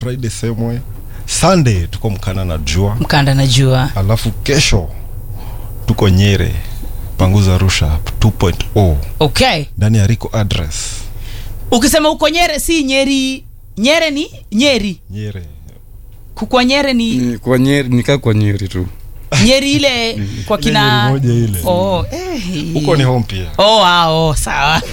friday same way sunday tuko mkana na jua mkanda najua alafu kesho tuko nyere panguza rusha 2.0 okay ndani ya rico address ukisema uko nyere si nyeri nyere ni nyeri nyere kukwa nyere ni Ni kwa nyeri nikaa kwa nyeri tu nyeri ile kwa Ile kina nyeri moja ile. oh, eh. huko ni home pia oh, ah, oh, sawa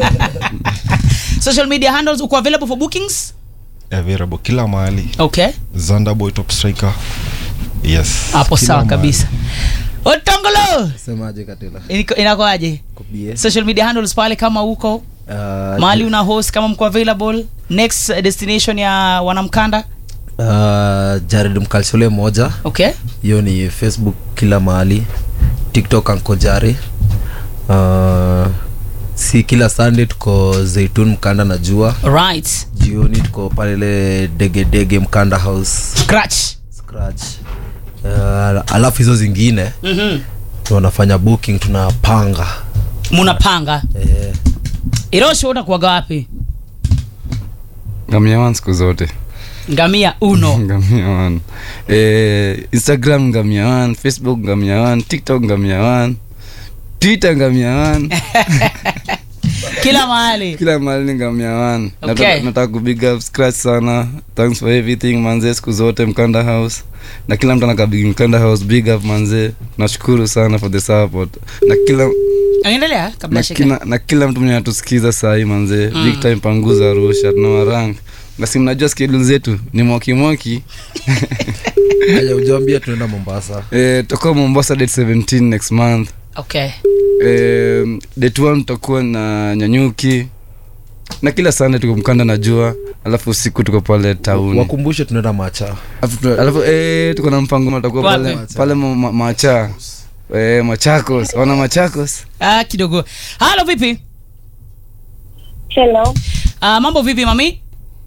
social media handles uko available for bookings available kila mahali okay zandaboy top striker yes hapo Kila sawa mahali. kabisa otongolo semaje katila Iniko- inakoaje kubie social media handles pale kama huko uh, mahali una host kama mko available next uh, destination ya wanamkanda uh, jared mkalshole moja okay hiyo ni facebook kila mahali tiktok ankojari uh, si kila sunday tuko zeitun mkanda na jua right jioni tuko palele degedege mkanda house scratch scratch uh, alafu hizo zingine mm-hmm. wanafanya booking tunapanga munapanga eh, irosho unakuaga wapi ngamia one siku zote ngamia uno ngamia one eh, instagram ngamia one facebook ngamia one tiktok ngamia one twitter ngamia one kila mahali kila mahali ni ngamia one Okay. nataka, nataka kubig up scratch sana thanks for everything manze siku zote mkanda house na kila mtu anakabigi mkanda house big up manze nashukuru sana for the support na kila endelea kabla na ya shika kila, na kila mtu mwenye anatusikiza sahii manze mm. big time panguza rusha tunawarang nasi mnajua schedule zetu ni mwokimwoki aja ujawambia tunaenda mombasa eh, tutakuwa mombasa date 17 next month okay eh, date 1 tutakuwa na nyanyuki na kila sande tuko mkanda na jua alafu usiku tuko pale tauni wakumbushe tunaenda macha alafu, tu- alafu eh, tuko na mpango tutakuwa pale, Wapi? pale ma, ma, macha eh, machakos wana machakos ah, kidogo halo vipi Hello, uh, mambo vipi mami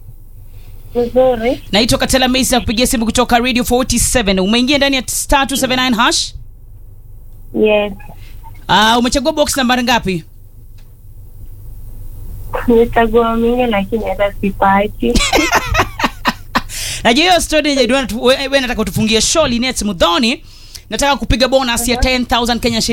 vizuri. naitwa katela mesi ya kupigia simu kutoka radio 47 umeingia ndani ya star 279 hash Yes, uh, umechagua box nambari ngapi nimechagua mingi lakini hata sipati. najua hiyo story yenye Edwina tu- we- we nataka utufungie show linet mudhoni nataka kupiga bonus ya 10000 kenya shillings